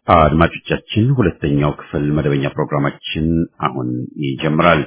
አድማጮቻችን ሁለተኛው ክፍል መደበኛ ፕሮግራማችን አሁን ይጀምራል።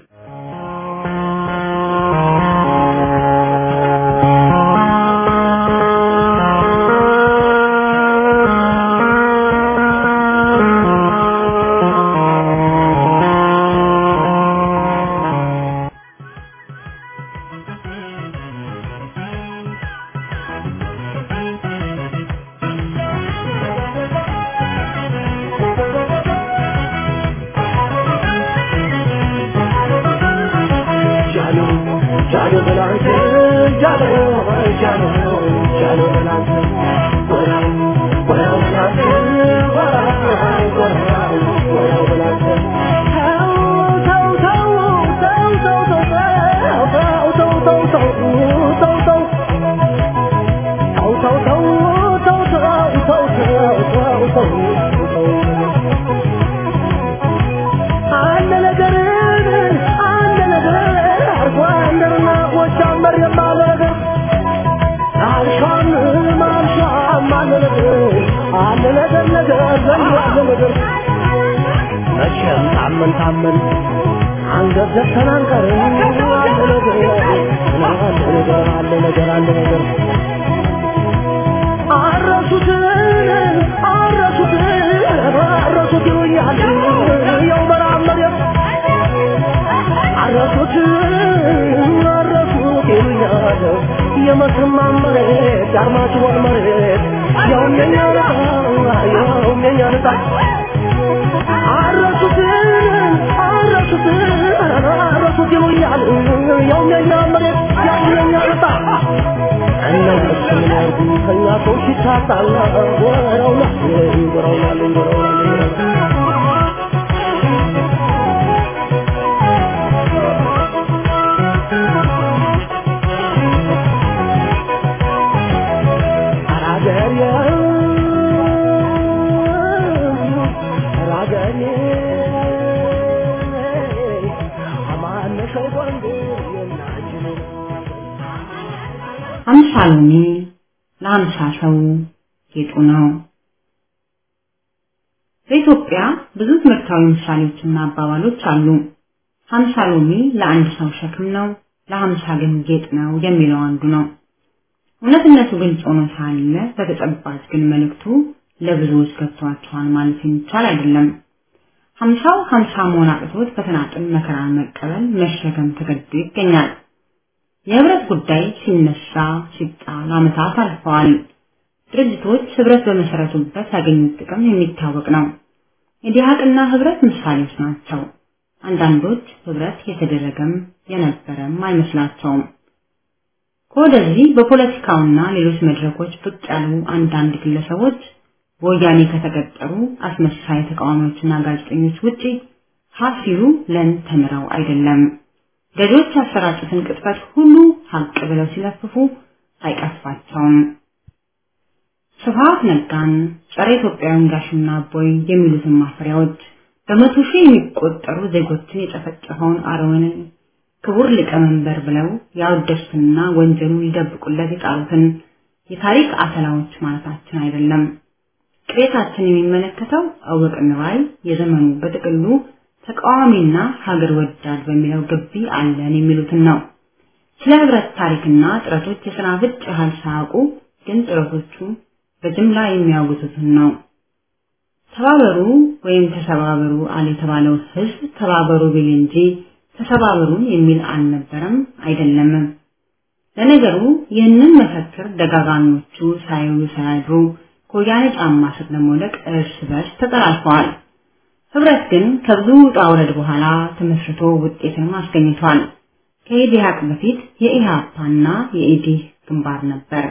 መቼም ታመን ታመን አንገት ዘግተን አንቀርም። አለ ነገር አለ ነገር አለ ነገር አረሱትን አረሱትን አረሱት ይሉኛል ያው መራመሪያ አረሱት አረሱት ይሉኛል የመስማ መሬት የአርማጭሆን መሬት ያው የኛ ያው የኛ ነጣ አረሱት አረሱት አረሱት ይሉኛል ያው የኛ መሬት ያው የኛ ነጣ እነሱ ምን ያርጉ ከኛ ሰው ሲታጣላ ወረውና ወረውና ወረውና አምሳ ሎሚ ለአምሳ ሰው ጌጡ ነው። በኢትዮጵያ ብዙ ትምህርታዊ ምሳሌዎችና አባባሎች አሉ። ሀምሳ ሎሚ ለአንድ ሰው ሸክም ነው፣ ለሀምሳ ግን ጌጥ ነው የሚለው አንዱ ነው። እውነትነቱ ግልጽ ሆኖ ሳለ በተጨባጭ ግን መልእክቱ ለብዙዎች ገብቷቸዋል ማለት የሚቻል አይደለም። ሀምሳው ሀምሳ መሆን አቅቶት በተናጥል መከራን መቀበል መሸከም ተገዶ ይገኛል። የህብረት ጉዳይ ሲነሳ ሲጣል ዓመታት አልፈዋል። ድርጅቶች ህብረት በመሰረቱበት ያገኙት ጥቅም የሚታወቅ ነው። የዲሃቅና ህብረት ምሳሌዎች ናቸው። አንዳንዶች ህብረት የተደረገም የነበረም አይመስላቸውም። ከወደዚህ በፖለቲካውና ሌሎች መድረኮች ብቅ ያሉ አንዳንድ ግለሰቦች በወያኔ ከተቀጠሩ አስመሳይ ተቃዋሚዎችና ጋዜጠኞች ውጪ ሀሲሉ ለን ተምረው አይደለም። ገዢዎች ያሰራጩትን ቅጥፈት ሁሉ ሀቅ ብለው ሲለፍፉ አይቀፋቸውም። ስብሐት ነጋን፣ ጸረ ኢትዮጵያውያን ጋሽና ቦይ የሚሉትን ማፈሪያዎች በመቶ ሺህ የሚቆጠሩ ዜጎችን የጨፈጨፈውን አረወንን ክቡር ሊቀመንበር ብለው ያወደሱትና ወንጀሉን ሊደብቁለት የጣሉትን የታሪክ አተላዎች ማለታችን አይደለም። ቅሬታችን የሚመለከተው እውቅ ንባይ የዘመኑ በጥቅሉ ተቃዋሚና ሀገር ወዳድ በሚለው ግቢ አለን የሚሉትን ነው። ስለ ህብረት ታሪክና ጥረቶች የሰናፍጭ ያህል ሳያውቁ ግን ጥረቶቹ በጅምላ የሚያውጉቱትን ነው። ተባበሩ ወይም ተሰባበሩ አለ የተባለው ህዝብ ተባበሩ ቢል እንጂ ተሰባበሩን የሚል አልነበረም አይደለምም። ለነገሩ ይህንን መፈክር ደጋጋሚዎቹ ሳይውሉ ሳያድሩ ከወያኔ ጫማ ስር ለመውደቅ እርስ በርስ ተጠላልፈዋል። ህብረት ግን ከብዙ ውጣ ውረድ በኋላ ተመስርቶ ውጤትን አስገኝቷል። ከኢዲሃቅ በፊት የኢሃፓና የኢዲህ ግንባር ነበር።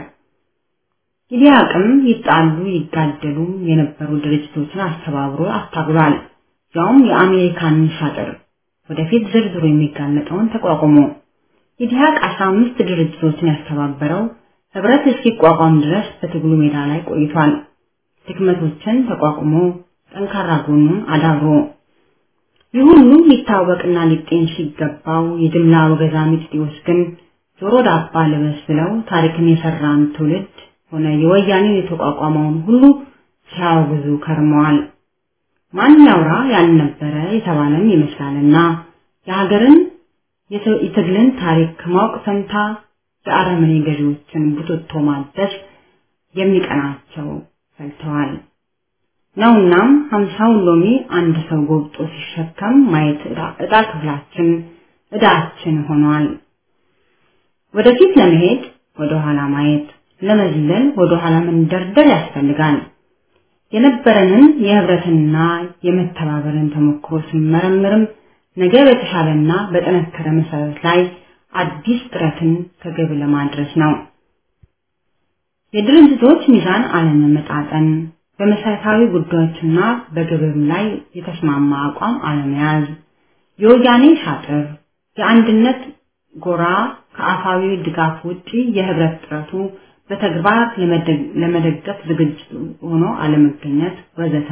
ኢዲሃቅም ይጣሉ ይጋደሉ የነበሩ ድርጅቶችን አስተባብሮ አስታግሏል። ያውም የአሜሪካንን ሻጥር ወደፊት ዝርዝሩ የሚጋለጠውን ተቋቁሞ ኢዲሃቅ 15 ድርጅቶችን ያስተባበረው ህብረት እስኪቋቋም ድረስ በትግሉ ሜዳ ላይ ቆይቷል። ድክመቶችን ተቋቁሞ ጠንካራ ጎኑን አዳብሮ ይህ ሁሉ ሊታወቅና ሊጤን ሲገባው የጅምላ ወገዛ ሚጥጢዎች ግን ጆሮ ዳባ ልበስ ብለው ታሪክን የሰራን ትውልድ ሆነ የወያኔ የተቋቋመውን ሁሉ ሲያወግዙ ከርመዋል። ማን ያውራ ያልነበረ የተባለም ይመስላልና የሀገርን የትግልን ታሪክ ከማወቅ ፈንታ የአረመኔ ገዢዎችን ቡትቶ ማደስ የሚቀናቸው ፈልተዋል። ነውናም ሀምሳውን ሎሚ አንድ ሰው ጎብጦ ሲሸከም ማየት ዕጣ ክፍላችን ዕዳችን ሆኗል። ወደፊት ለመሄድ ወደ ኋላ ማየት፣ ለመዝለል ወደ ኋላ መንደርደር ያስፈልጋል። የነበረንን የህብረትና የመተባበርን ተሞክሮ ስንመረምርም ነገ በተሻለና በጠነከረ መሰረት ላይ አዲስ ጥረትን ከግብ ለማድረስ ነው። የድርጅቶች ሚዛን አለመመጣጠን፣ በመሰረታዊ ጉዳዮችና በግብም ላይ የተስማማ አቋም አለመያዝ፣ የወያኔ ሻጥር፣ የአንድነት ጎራ ከአፋዊ ድጋፍ ውጪ የህብረት ጥረቱ በተግባር ለመደገፍ ዝግጁ ሆኖ አለመገኘት ወዘተ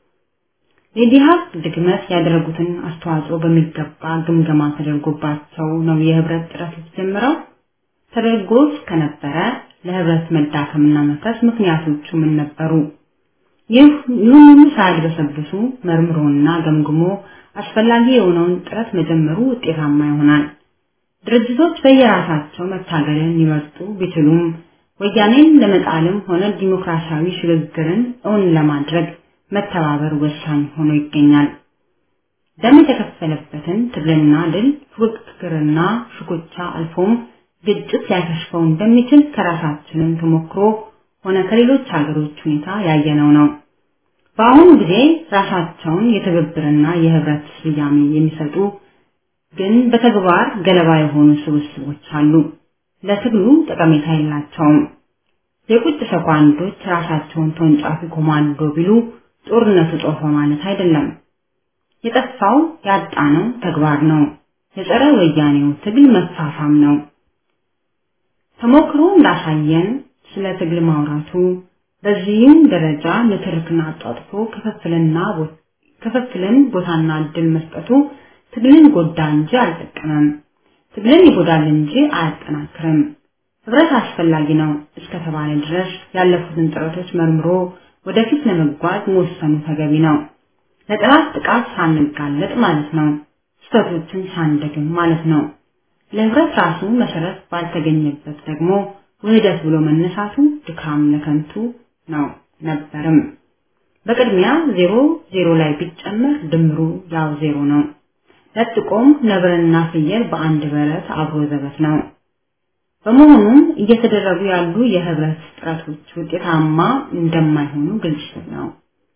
የዲሃቅ ድግመት ያደረጉትን አስተዋጽኦ በሚገባ ግምገማ ተደርጎባቸው ነው የህብረት ጥረት የተጀመረው። ተደርጎስ ከነበረ ለህብረት መዳከምና መፍረስ ምክንያቶቹ ምን ነበሩ? ይህ ሁሉ ሳያድበሰብሱ መርምሮና ገምግሞ አስፈላጊ የሆነውን ጥረት መጀመሩ ውጤታማ ይሆናል። ድርጅቶች በየራሳቸው መታገልን ሊመርጡ ቢችሉም ወያኔን ለመጣልም ሆነ ዲሞክራሲያዊ ሽግግርን እውን ለማድረግ መተባበር ወሳኝ ሆኖ ይገኛል። ደም የተከፈለበትን ትግልና ድል ፉክክርና ሽኩቻ አልፎም ግጭት ሊያከሽፈው እንደሚችል ከራሳችንም ተሞክሮ ሆነ ከሌሎች ሀገሮች ሁኔታ ያየነው ነው። በአሁኑ ጊዜ ራሳቸውን የትብብርና የህብረት ስያሜ የሚሰጡ ግን በተግባር ገለባ የሆኑ ስብስቦች አሉ። ለትግሉ ጠቀሜታ የላቸውም። የቁጭ ሰኳንዶች ራሳቸውን ተወንጫፊ ኮማንዶ ቢሉ ጦርነቱ ጦፈ ማለት አይደለም። የጠፋው ያጣነው ተግባር ነው። የጸረ ወያኔው ትግል መፋፋም ነው። ተሞክሮ እንዳሳየን ስለ ትግል ማውራቱ በዚህም ደረጃ ንትርክን አጣጥፎ ክፍፍልና ክፍፍልን ቦታና እድል መስጠቱ ትግልን ጎዳ እንጂ አልጠቀመም። ትግልን ይጎዳል እንጂ አያጠናክርም። ህብረት አስፈላጊ ነው እስከተባለ ድረስ ያለፉትን ጥረቶች መርምሮ ወደፊት ለመጓዝ መወሰኑ ተገቢ ነው። ለጠላት ጥቃት ሳንጋለጥ ማለት ነው። ስህተቶችን ሳንደግም ማለት ነው። ለህብረት ራሱ መሰረት ባልተገኘበት ደግሞ ውህደት ብሎ መነሳቱ ድካም ለከንቱ ነው ነበርም። በቅድሚያ ዜሮ ዜሮ ላይ ቢጨመር ድምሩ ያው ዜሮ ነው። ለጥቆም ነብርና ፍየል በአንድ በረት አብሮ ዘበት ነው። በመሆኑም እየተደረጉ ያሉ የህብረት ጥረቶች ውጤታማ እንደማይሆኑ ግልጽ ነው።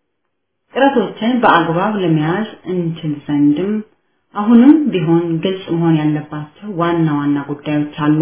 ጥረቶችን በአግባብ ለመያዝ እንችል ዘንድም አሁንም ቢሆን ግልጽ መሆን ያለባቸው ዋና ዋና ጉዳዮች አሉ።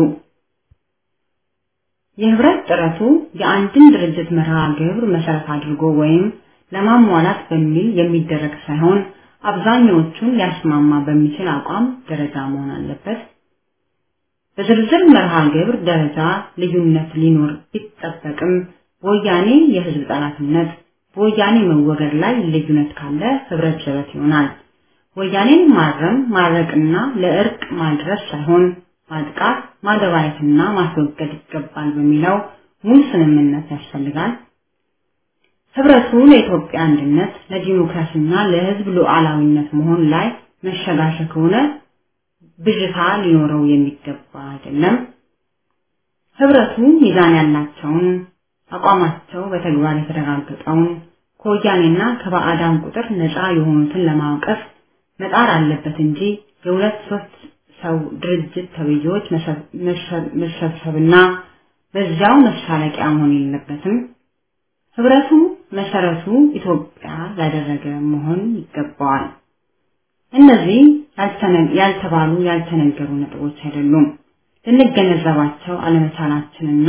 የህብረት ጥረቱ የአንድን ድርጅት መርሃ ግብር መሰረት አድርጎ ወይም ለማሟላት በሚል የሚደረግ ሳይሆን አብዛኛዎቹን ሊያስማማ በሚችል አቋም ደረጃ መሆን አለበት። በዝርዝር መርሃ ግብር ደረጃ ልዩነት ሊኖር ቢጠበቅም በወያኔ የህዝብ ጠላትነት በወያኔ መወገድ ላይ ልዩነት ካለ ህብረት ሸበት ይሆናል። ወያኔን ማረም ማረቅና ለእርቅ ማድረስ ሳይሆን ማጥቃት ማደባየትና ማስወገድ ይገባል በሚለው ሙሉ ስምምነት ያስፈልጋል። ህብረቱ ለኢትዮጵያ አንድነት ለዲሞክራሲና ለህዝብ ሉዓላዊነት መሆን ላይ መሸጋሸግ ከሆነ ብዥታ ሊኖረው የሚገባ አይደለም። ህብረቱ ሚዛን ያላቸውን አቋማቸው በተግባር የተረጋገጠውን ከወያኔና ከባዕዳን ቁጥር ነፃ የሆኑትን ለማውቀፍ መጣር አለበት እንጂ የሁለት ሶስት ሰው ድርጅት ተብዬዎች መሰብሰብና በዚያው መሳለቂያ መሆን የለበትም። ህብረቱ መሰረቱ ኢትዮጵያ ያደረገ መሆን ይገባዋል። እነዚህ ያልተባሉ ያልተነገሩ ነጥቦች አይደሉም። ልንገነዘባቸው አለመቻላችንና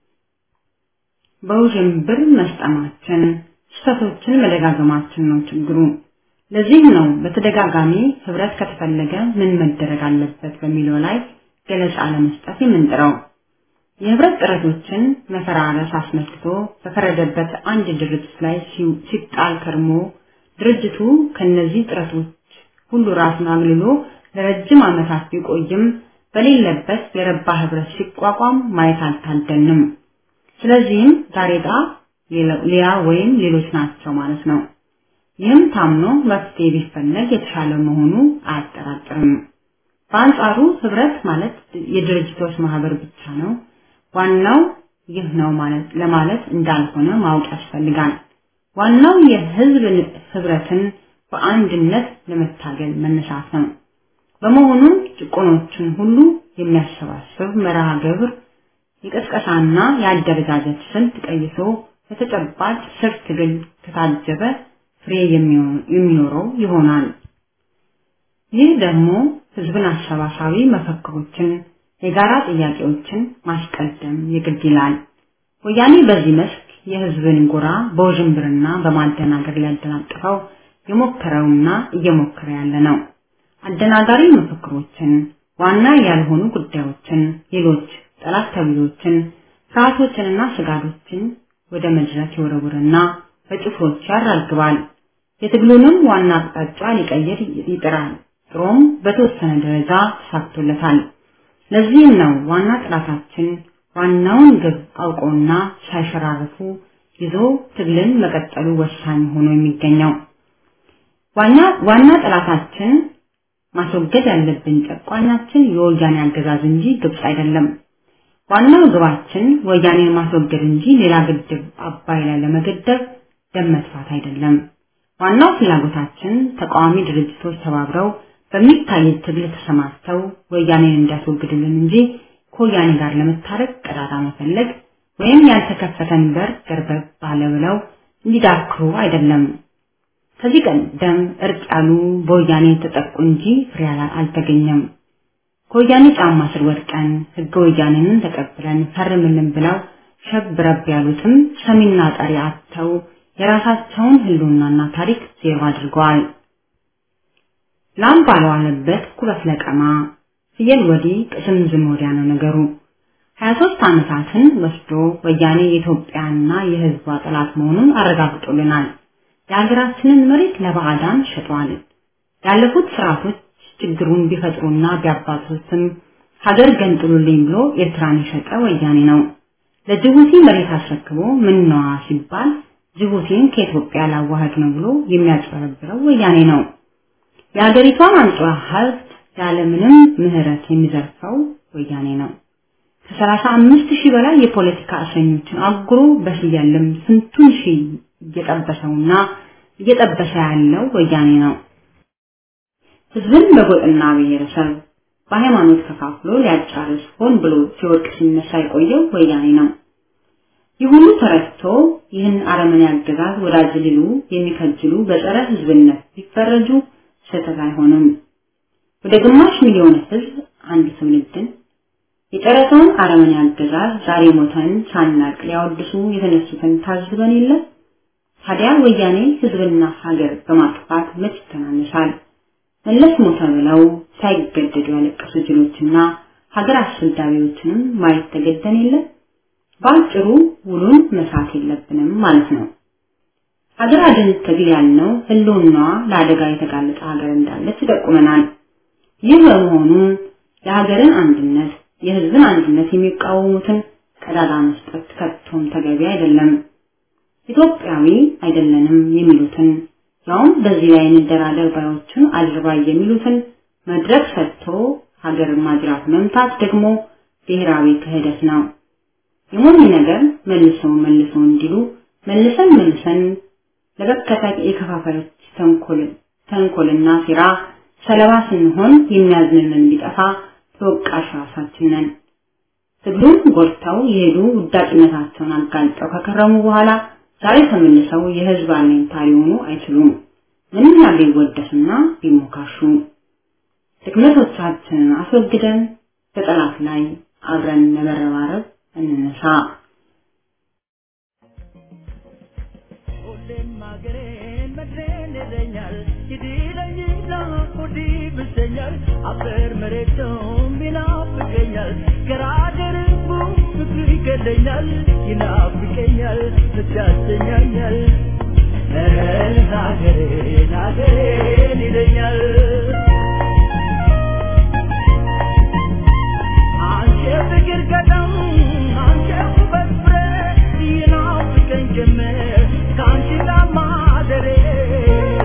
በውዥንብር መስጠማችን ስህተቶችን መደጋገማችን ነው ችግሩ። ለዚህ ነው በተደጋጋሚ ህብረት ከተፈለገ ምን መደረግ አለበት በሚለው ላይ ገለጻ ለመስጠት የምንጥረው። የህብረት ጥረቶችን መፈራረስ አስመልክቶ በፈረደበት አንድ ድርጅት ላይ ሲጣል ከርሞ ድርጅቱ ከነዚህ ጥረቶች ሁሉ ራሱን አግልሎ ለረጅም ዓመታት ቢቆይም በሌለበት የረባ ህብረት ሲቋቋም ማየት አልታደልንም። ስለዚህም ጋሬጣ ሌላ ወይም ሌሎች ናቸው ማለት ነው። ይህም ታምኖ መፍትሄ ቢፈለግ የተሻለ መሆኑ አያጠራጥርም። በአንጻሩ ህብረት ማለት የድርጅቶች ማህበር ብቻ ነው፣ ዋናው ይህ ነው ማለት ለማለት እንዳልሆነ ማወቅ ያስፈልጋል። ዋናው የህዝብ ህብረትን በአንድነት ለመታገል መነሳት ነው። በመሆኑም ጭቆኖችን ሁሉ የሚያሰባስብ መርሃ ግብር የቀስቀሳና የአደረጃጀት ስልት ቀይሶ በተጨባጭ ስር ትግል ከታጀበ ፍሬ የሚኖረው ይሆናል። ይህ ደግሞ ህዝብን አሰባሳቢ መፈክሮችን፣ የጋራ ጥያቄዎችን ማስቀደም የግድ ይላል። ወያኔ በዚህ መስክ የህዝብን ጎራ በውዥንብርና በማደናገር ሊያደናቅፈው የሞከረውና እየሞከረ ያለ ነው። አደናጋሪ መፈክሮችን፣ ዋና ያልሆኑ ጉዳዮችን፣ ሌሎች ጠላት ተብሎችን፣ ፍርሃቶችንና ስጋቶችን ወደ መድረክ ይወረውርና በጭፍሮች ያራግባል። የትግሉንም ዋና አቅጣጫ ሊቀይር ይጥራል። ጥሮም በተወሰነ ደረጃ ተሳክቶለታል። ለዚህም ነው ዋና ጥላታችን ዋናውን ግብ አውቆና ሳይሸራርፉ ይዞ ትግልን መቀጠሉ ወሳኝ ሆኖ የሚገኘው። ዋና ዋና ጠላታችን ማስወገድ ያለብን ጨቋኛችን የወያኔ አገዛዝ እንጂ ግብጽ አይደለም። ዋናው ግባችን ወያኔን ማስወገድ እንጂ ሌላ ግድብ አባይ ላይ ለመገደብ ደም መጥፋት አይደለም። ዋናው ፍላጎታችን ተቃዋሚ ድርጅቶች ተባብረው በሚታይ ትግል ተሰማርተው ወያኔን እንዲያስወግድልን እንጂ ከወያኔ ጋር ለመታረቅ ቀዳዳ መፈለግ ወይም ያልተከፈተን በር ገርበብ ባለ ብለው እንዲዳክሩ አይደለም። ከዚህ ቀደም እርቅ ያሉ በወያኔ ተጠቁ እንጂ ፍሬ አልተገኘም። ከወያኔ ጫማ ስር ወድቀን ህገ ወያኔንን ተቀብለን ፈርምልን ብለው ሸብረብ ያሉትም ሰሚና ጠሪ አጥተው የራሳቸውን ህልውናና ታሪክ ዜሮ አድርገዋል። ላም ባልዋለበት ኩበት ለቀማ ፍየል ወዲህ ቅስምዝም ወዲያ ነው ነገሩ። 23 ዓመታትን ወስዶ ወያኔ የኢትዮጵያና የህዝቧ ጠላት መሆኑን አረጋግጦልናል። የሀገራችንን መሬት ለባዕዳን ሸጧል። ያለፉት ስርዓቶች ችግሩን ቢፈጥሩና ቢያባዙትም ሀገር ገንጥሉልኝ ብሎ ኤርትራን የሸጠ ወያኔ ነው። ለጅቡቲ መሬት አስረክቦ ምነዋ ሲባል ጅቡቲን ከኢትዮጵያ ላዋህድ ነው ብሎ የሚያጭበረብረው ወያኔ ነው። የሀገሪቷን አንጡራ ሀብት ያለምንም ምህረት የሚዘርፈው ወያኔ ነው። ከሰላሳ አምስት ሺህ በላይ የፖለቲካ እስረኞችን አጉሮ በሽያለም ስንቱን ሺህ እየጠበሰውና እየጠበሰ ያለው ወያኔ ነው። ህዝብን በጎጥና ብሔረሰብ በሃይማኖት ከፋፍሎ ሊያጫርስ ሆን ብሎ ሲወድቅ ሲነሳ የቆየው ወያኔ ነው። ይህ ሁሉ ተረድቶ ይህን አረመኔ አገዛዝ ወዳጅ ሊሉ የሚከጅሉ በጸረ ህዝብነት ቢፈረጁ ስህተት አይሆንም። ወደ ግማሽ ሚሊዮን ህዝብ አንድ ትውልድን የጨረሰውን አረመኔ አገዛዝ ዛሬ ሞተን ሳናቅ ሊያወድሱ የተነሱትን ታዝበን የለ? ታዲያ ወያኔ ህዝብና ሀገር በማጥፋት መች ይተናነሳል? መለስ ሞተ ብለው ሳይገደዱ ያለቀሱ ጅሎችና ሀገር አስወዳቢዎችንም ማየት ተገደን የለ? በአጭሩ ውሉን መሳት የለብንም ማለት ነው። ሀገር አድን ትግል ያልነው ህልውናዋ ለአደጋ የተጋለጠ ሀገር እንዳለች ይጠቁመናል። ይህ በመሆኑ የሀገርን አንድነት የህዝብን አንድነት የሚቃወሙትን ቀዳዳ መስጠት ከቶም ተገቢ አይደለም። ኢትዮጵያዊ አይደለንም የሚሉትን ያውም በዚህ ላይ እንደራደር ባዮችን አድርባይ የሚሉትን መድረክ ሰጥቶ ሀገር ማጅራት መምታት ደግሞ ብሔራዊ ክህደት ነው። የሞኝ ነገር መልሶ መልሶ እንዲሉ መልሰን መልሰን ለበከተ የከፋፋዮች ተንኮል ተንኮልና ሴራ ሰለባ ስንሆን የሚያዝንልን ቢጠፋ ተወቃሽ ራሳችን ነን። ትግሉን ጎድተው የሄዱ ውዳቂነታቸውን አጋልጠው ከከረሙ በኋላ ዛሬ ተመልሰው የህዝብ አለኝታ ሊሆኑ አይችሉም። ምንም ያህል ቢወደሱና ቢሞካሹ ድክመቶቻችንን አስወግደን በጠላት ላይ አብረን ለመረባረብ እንነሳ። ሁሌም ሀገሬን መድሬን ይለኛል ይድለኝና ሆዲ ብሰኛል አፈር መሬቱም ይናፍቀኛል ገራገርቡ ፍቅሩ ይገለኛል ይናፍቀኛል ብቻሰኛኛል ሀገሬን ሀገሬን ይለኛል አንቺ ፍቅር ቀደም አንቺ ውበት ፍሬ ይናፍቀኝ ጀመር ከአንቺ ጋር ማደሬ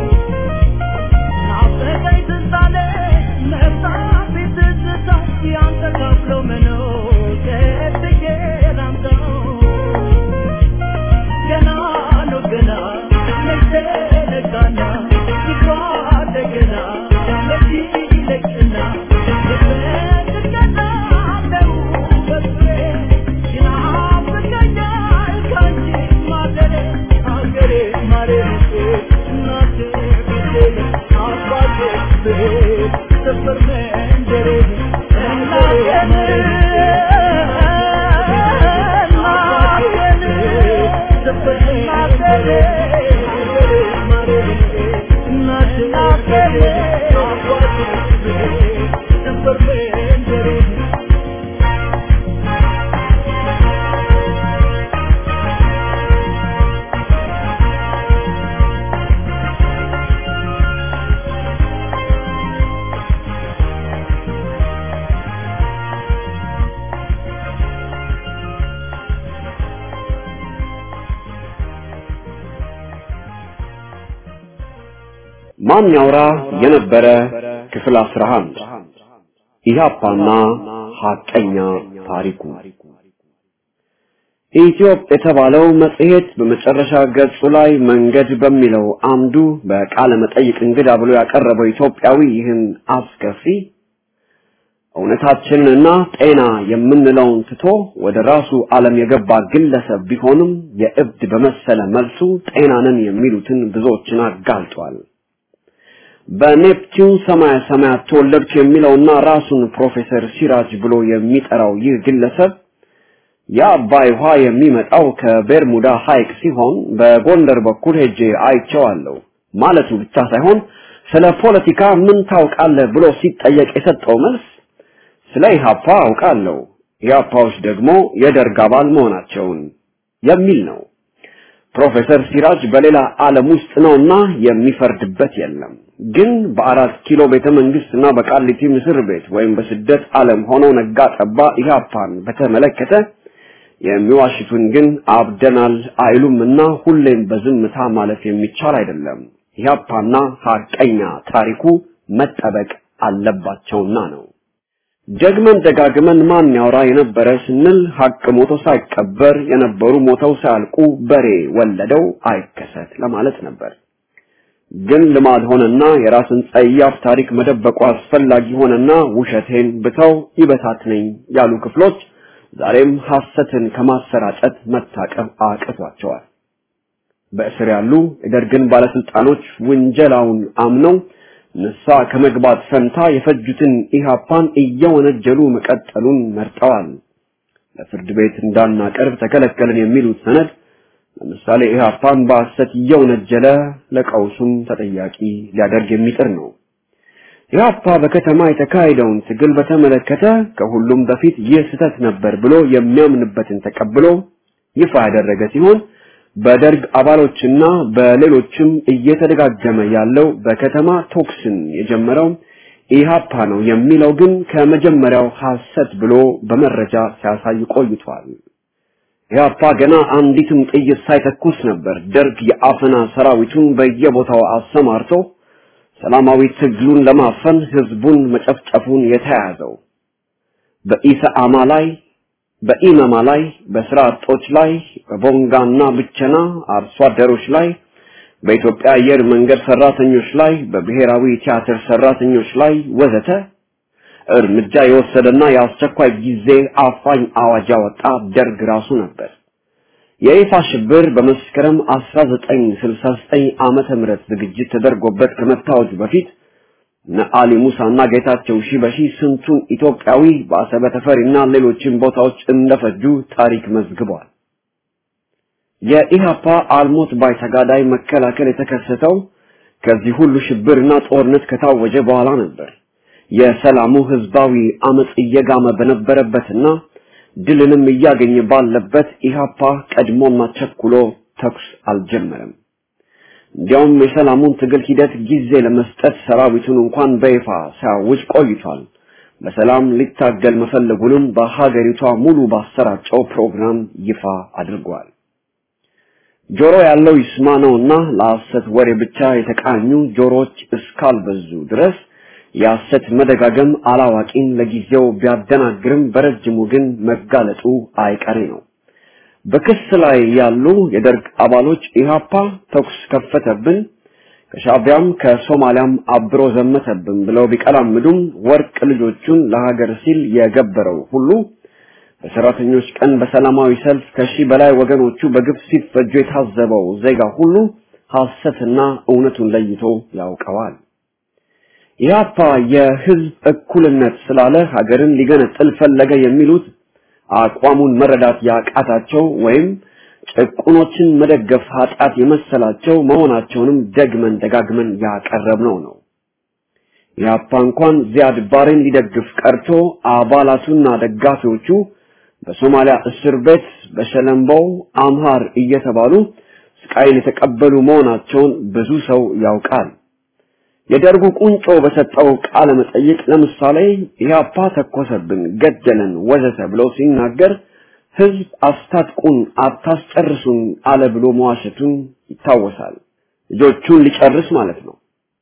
ማን ያውራ የነበረ ክፍል 11 ኢህአፓና ሐቀኛ ታሪኩ ኢትዮጵ የተባለው መጽሔት በመጨረሻ ገጹ ላይ መንገድ በሚለው አምዱ በቃለ መጠይቅ እንግዳ ብሎ ያቀረበው ኢትዮጵያዊ ይህን አስከፊ እውነታችንንና ጤና የምንለውን ትቶ ወደ ራሱ ዓለም የገባ ግለሰብ ቢሆንም የእብድ በመሰለ መልሱ ጤናንን የሚሉትን ብዙዎችን አጋልጧል። በኔፕቲዩን ሰማያ ሰማያት ተወለድኩ የሚለውና ራሱን ፕሮፌሰር ሲራጅ ብሎ የሚጠራው ይህ ግለሰብ የአባይ ውሃ የሚመጣው ከቤርሙዳ ሐይቅ ሲሆን በጎንደር በኩል ሄጄ አይቼዋለሁ ማለቱ ብቻ ሳይሆን ስለ ፖለቲካ ምን ታውቃለህ ብሎ ሲጠየቅ የሰጠው መልስ ስለ ኢህአፓ አውቃለሁ፣ ኢህአፓዎች ደግሞ የደርግ አባል መሆናቸውን የሚል ነው። ፕሮፌሰር ሲራጅ በሌላ ዓለም ውስጥ ነውና የሚፈርድበት የለም። ግን በአራት ኪሎ ቤተ መንግስትና በቃሊቲ ምስር ቤት ወይም በስደት ዓለም ሆነው ነጋ ጠባ ኢህአፓን በተመለከተ የሚዋሽቱን ግን አብደናል አይሉምና ሁሌም በዝምታ ማለፍ የሚቻል አይደለም። ኢህአፓና ሐቀኛ ታሪኩ መጠበቅ አለባቸውና ነው። ደግመን ደጋግመን ማን ያወራ የነበረ ስንል ሐቅ ሞቶ ሳይቀበር የነበሩ ሞተው ሳያልቁ በሬ ወለደው አይከሰት ለማለት ነበር። ግን ልማድ ሆነና የራስን ጸያፍ ታሪክ መደበቁ አስፈላጊ ሆነና ውሸቴን ብተው ይበታትነኝ ያሉ ክፍሎች ዛሬም ሐሰትን ከማሰራጨት መታቀብ አቅቷቸዋል። በእስር ያሉ የደርግን ባለስልጣኖች ውንጀላውን አምነው ንሳ ከመግባት ፈንታ የፈጁትን ኢህአፓን እየወነጀሉ መቀጠሉን መርጠዋል። ለፍርድ ቤት እንዳናቀርብ ተከለከልን የሚሉት ሰነድ ለምሳሌ ኢህአፓን በሐሰት እየወነጀለ ለቀውሱም ተጠያቂ ሊያደርግ የሚጥር ነው። ኢህአፓ በከተማ የተካሄደውን ትግል በተመለከተ ከሁሉም በፊት ይህ ስህተት ነበር ብሎ የሚያምንበትን ተቀብሎ ይፋ ያደረገ ሲሆን በደርግ አባሎችና በሌሎችም እየተደጋገመ ያለው በከተማ ቶክስን የጀመረው ኢህአፓ ነው የሚለው ግን ከመጀመሪያው ሐሰት ብሎ በመረጃ ሲያሳይ ቆይቷል። ኢህአፓ ገና አንዲትም ጥይት ሳይተኩስ ነበር ደርግ የአፈና ሰራዊቱን በየቦታው አሰማርቶ ሰላማዊ ትግሉን ለማፈን ህዝቡን መጨፍጨፉን የተያዘው። በኢሰአማ ላይ በኢመማ ላይ በስራ አጦች ላይ በቦንጋና ብቸና አርሶ አደሮች ላይ በኢትዮጵያ አየር መንገድ ሰራተኞች ላይ በብሔራዊ ቲያትር ሰራተኞች ላይ ወዘተ እርምጃ የወሰደና የአስቸኳይ ጊዜ አፋኝ አዋጅ ያወጣ ደርግ ራሱ ነበር። የይፋ ሽብር በመስከረም 1969 ዓመተ ምህረት ዝግጅት ተደርጎበት ከመታወጁ በፊት ነአሊ ሙሳና ጌታቸው ሺበሺ ስንቱን ኢትዮጵያዊ በአሰበ ተፈሪና ሌሎችም ቦታዎች እንደፈጁ ታሪክ መዝግቧል። የኢሃፓ አልሞት ባይ ተጋዳይ መከላከል የተከሰተው ከዚህ ሁሉ ሽብርና ጦርነት ከታወጀ በኋላ ነበር። የሰላሙ ህዝባዊ አመጽ እየጋመ በነበረበትና ድልንም እያገኘ ባለበት ኢሃፓ ቀድሞና ቸኩሎ ተኩስ አልጀመረም። እንዲያውም የሰላሙን ትግል ሂደት ጊዜ ለመስጠት ሰራዊቱን እንኳን በይፋ ሲያውጅ ቆይቷል። በሰላም ሊታገል መፈለጉንም በሀገሪቷ ሙሉ ባሰራጨው ፕሮግራም ይፋ አድርጓል። ጆሮ ያለው ይስማ ነውና ለሐሰት ወሬ ብቻ የተቃኙ ጆሮዎች እስካልበዙ ድረስ የሐሰት መደጋገም አላዋቂን ለጊዜው ቢያደናግርም በረጅሙ ግን መጋለጡ አይቀሬ ነው። በክስ ላይ ያሉ የደርግ አባሎች ኢሃፓ ተኩስ ከፈተብን፣ ከሻቢያም ከሶማሊያም አብሮ ዘመተብን ብለው ቢቀላምዱም ወርቅ ልጆቹን ለሀገር ሲል የገበረው ሁሉ በሰራተኞች ቀን በሰላማዊ ሰልፍ ከሺህ በላይ ወገኖቹ በግፍ ሲፈጁ የታዘበው ዜጋ ሁሉ ሐሰትና እውነቱን ለይቶ ያውቀዋል። ኢህአፓ የህዝብ እኩልነት ስላለ ሀገርን ሊገነጥል ፈለገ የሚሉት አቋሙን መረዳት ያቃታቸው ወይም ጭቁኖችን መደገፍ ኃጢአት የመሰላቸው መሆናቸውንም ደግመን ደጋግመን ያቀረብነው ነው። ኢህአፓ እንኳን ዚያድ ባሬን ሊደግፍ ቀርቶ አባላቱና ደጋፊዎቹ በሶማሊያ እስር ቤት በሸለምበው አምሃር እየተባሉ ስቃይን የተቀበሉ መሆናቸውን ብዙ ሰው ያውቃል። የደርጉ ቁንጮ በሰጠው ቃለ መጠይቅ ለምሳሌ ኢህአፓ ተኮሰብን፣ ገደለን፣ ወዘተ ብሎ ሲናገር ህዝብ አስታጥቁን፣ አታስጨርሱን አለ ብሎ መዋሸቱን ይታወሳል። ልጆቹን ሊጨርስ ማለት ነው።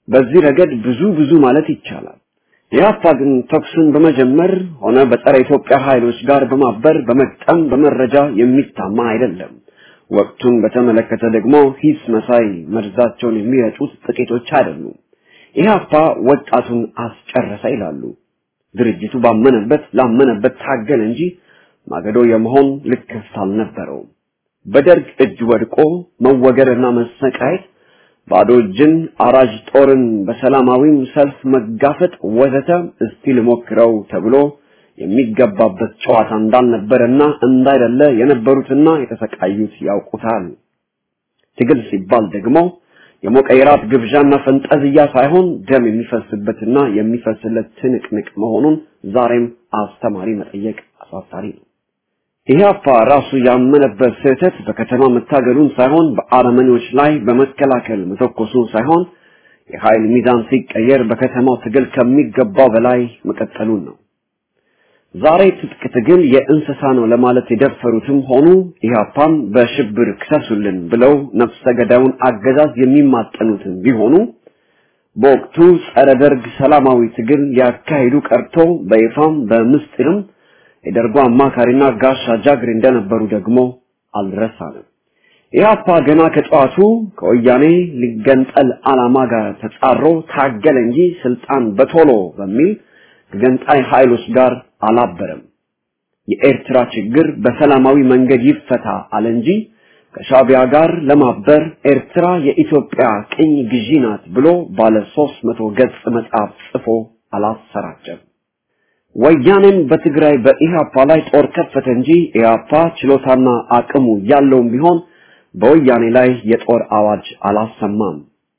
በዚህ ረገድ ብዙ ብዙ ማለት ይቻላል። ኢህአፓ ግን ተኩሱን በመጀመር ሆነ በጸረ ኢትዮጵያ ኃይሎች ጋር በማበር በመቅጠም በመረጃ የሚታማ አይደለም። ወቅቱን በተመለከተ ደግሞ ሂስ መሳይ መርዛቸውን የሚረጩት ጥቂቶች አይደሉም። ኢህአፓ ወጣቱን አስጨረሰ ይላሉ። ድርጅቱ ባመነበት ላመነበት ታገል እንጂ ማገዶ የመሆን ልክፍት አልነበረውም። በደርግ እጅ ወድቆ መወገርና መሰቃየት፣ ባዶ እጅን አራጅ ጦርን በሰላማዊም ሰልፍ መጋፈጥ ወዘተ እስቲ ልሞክረው ተብሎ የሚገባበት ጨዋታ እንዳልነበረና እንዳይደለ የነበሩትና የተሰቃዩት ያውቁታል። ትግል ሲባል ደግሞ የሞቀ የራት ግብዣና ፈንጠዝያ ሳይሆን ደም የሚፈስበትና የሚፈስለት ትንቅንቅ መሆኑን ዛሬም አስተማሪ መጠየቅ አሳፋሪ ነው። ኢህአፓ ራሱ ያመነበት ስህተት በከተማ መታገሉን ሳይሆን በአረመኔዎች ላይ በመከላከል መተኮሱን ሳይሆን የኃይል ሚዛን ሲቀየር በከተማው ትግል ከሚገባው በላይ መቀጠሉን ነው። ዛሬ ትጥቅ ትግል የእንስሳ ነው ለማለት የደፈሩትም ሆኑ ኢህአፓን በሽብር ክሰሱልን ብለው ነፍሰ ገዳዩን አገዛዝ የሚማጠኑትን ቢሆኑ በወቅቱ ጸረ ደርግ ሰላማዊ ትግል ሊያካሂዱ ቀርቶ በይፋም በምስጢርም የደርጉ አማካሪና ጋሻ ጃግሬ እንደነበሩ ደግሞ አልረሳንም። ኢህአፓ ገና ከጠዋቱ ከወያኔ ሊገንጠል ዓላማ ጋር ተጻሮ ታገለ እንጂ ስልጣን በቶሎ በሚል ከገንጣይ ኃይሎች ጋር አላበረም። የኤርትራ ችግር በሰላማዊ መንገድ ይፈታ አለ እንጂ ከሻቢያ ጋር ለማበር ኤርትራ የኢትዮጵያ ቅኝ ግዢ ናት ብሎ ባለ ሦስት መቶ ገጽ መጽሐፍ ጽፎ አላሰራጨም። ወያኔም በትግራይ በኢህአፓ ላይ ጦር ከፈተ እንጂ ኢህአፓ ችሎታና አቅሙ ያለውም ቢሆን በወያኔ ላይ የጦር አዋጅ አላሰማም።